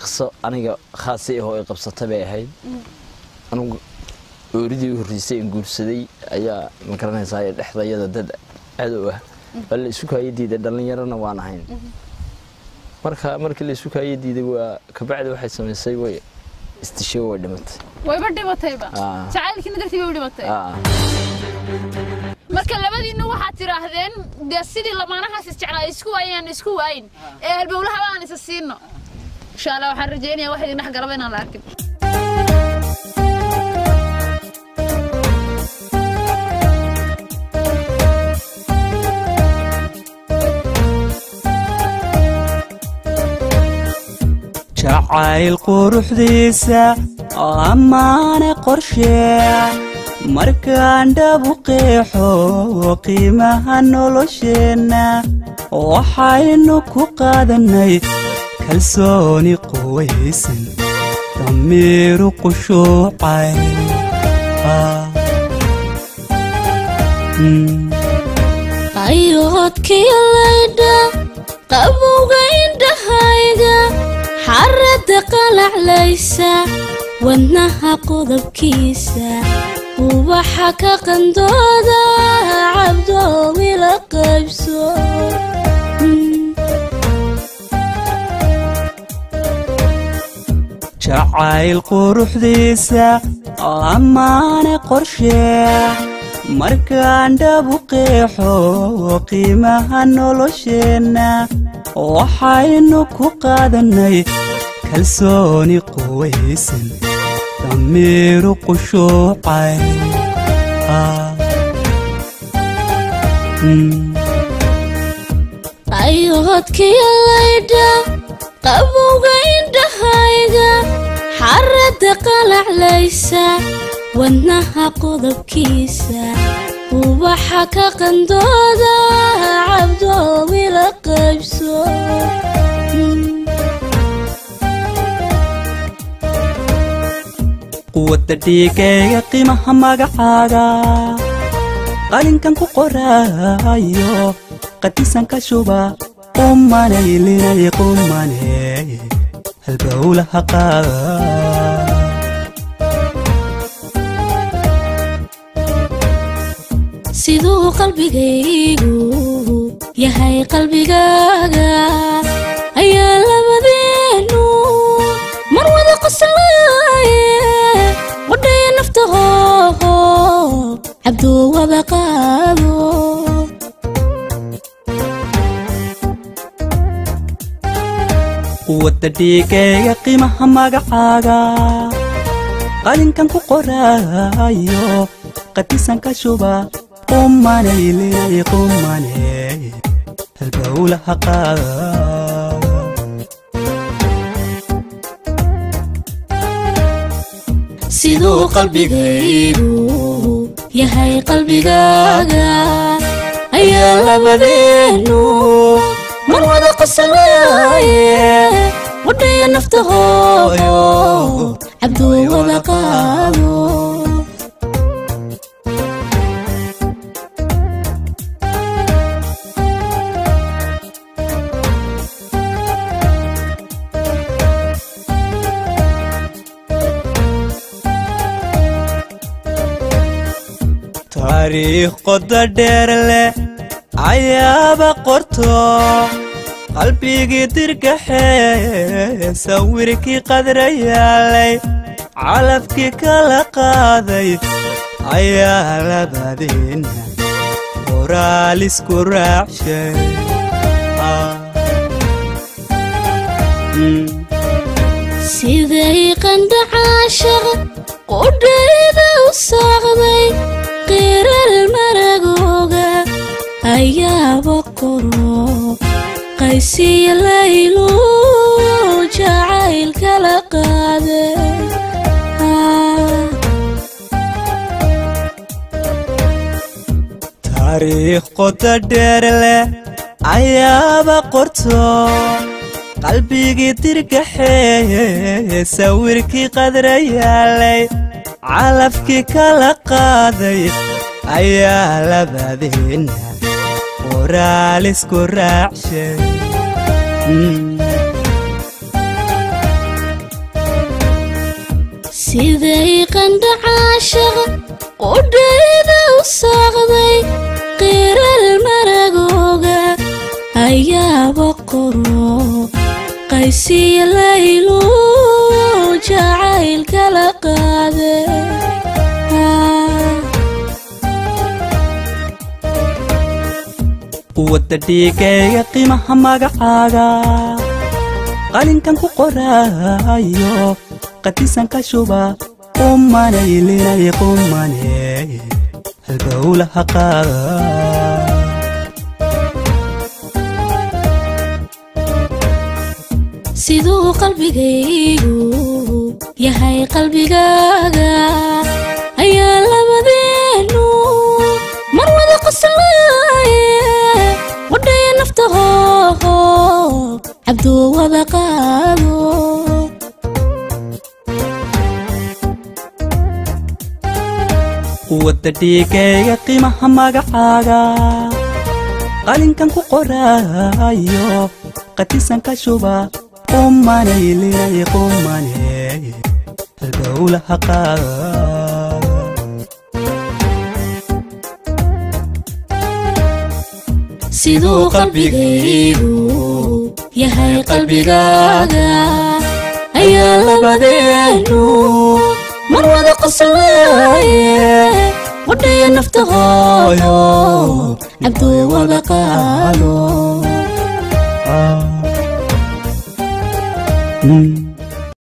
qiso aniga khaasi ahoo ay qabsata bay ahayd anugu ooridii u horreysay in guursaday ayaa ma garanaysaa dhexdayada dad cadow ah waa la isu kaaya diiday dhallinyarona waan ahayn marka markii la isu kaaya diiday waa kabacdi waxay samaysay way istishay way dhimatay wayba dhimatayba Ah. jacaylkiina dartii bay u dhimatay Ah, marka labadiinna waxaad tidhaahdeen dee sidii lamaanahaas isjeclaa isku waayaan isku waayin ee halbowlahaba aan isa siino insha allah waxaan rajaynayaa wax idin dhex galaba inaan la arkin jacayl quruxdiisa ammaane qorshee markaan dhabu qeexo qiimaha nolosheenna waxaynu ku qaadannay kalsooni quwaysan damiiru qushuucay Ah. Mm. ayoodkii laydha qabowga indhahayga xaradda qalaclaysa wadnaha qodobkiisa ubaxa ka qandooda cabdoomi la qaybso Mm. jacayl quruxdiisa ammaane qorshee markaan dhabu qeexo qiimaha nolosheenna waxaynu ku qaadannay kalsooni quwaysan damiiru qushuucay Ah. Mm. ayoodkii laydha qabowga indhahayga xaradda qalaclaysa wadnaha qodobkiisa ubaxa ka qandooda cabdoomi la qaybso Mm. quwadda dhiigayga qiimaha magacaaga qalinkan ku qoraayo qadisan ka shuba qumanaylinay qumane halbowlaha qaada siduu qalbigaygu yahay qalbigaaga ayaa labadeenu mar wada qoslaaye wadhaya naftaho cabduu wada qaado quwadda dhiigayga qiimaha magacaaga qalinkan ku qoraayo qadisan ka shuba qumanaylinay qumane halbowlaha qaada siduu qalbigaygu yahay qalbigaaga ayaa labadeenu mar wada qoslaaye wadhaya naftaho cabduu wada qaado taariikh qoda dheer leh ayaaba qorto qalbigii dirgaxee sawirkii qadrayaalay calafkii kala qaaday ayaa labadeena qoraal isku raacshay Ah. Mm. siday qandhacaashaq qudhayda u saaqday qiral maragooga ayaaba qoro qaysiya laylu jacayl kala qaade taariikh qoda dheer leh ayaaba qorto qalbigii dirgaxee sawirkii qadrayaalay calafkii kala qaaday ayaa labadeena qoraal isku raacshay Mm. siday qandha caashaqa qudhayda u saaqday qiral maragooga ayaaba qoro qaysiya laylu jacayl kala qaade wadda dhiigayga qiimaha magacaaga qalinkan ku qoraayo qadisan ka shuba qumanaylinay qumane halbowlaha qaada siduu qalbigaygu yahay qalbigaaga ayaa labadeenu mar wada qoslaaye wadhaya naftaho cabduu wada qaado wadda dhiigayga qiimaha magacaaga qalinkan ku qoraayo qadisan ka shuba qumanaylinay qumane halbowlaha qaada siduu qalbigaygu yahay qalbigaaga ayaa labadeenu mar wada qoslaaye wadhaya naftahooyo cabduu wada qaado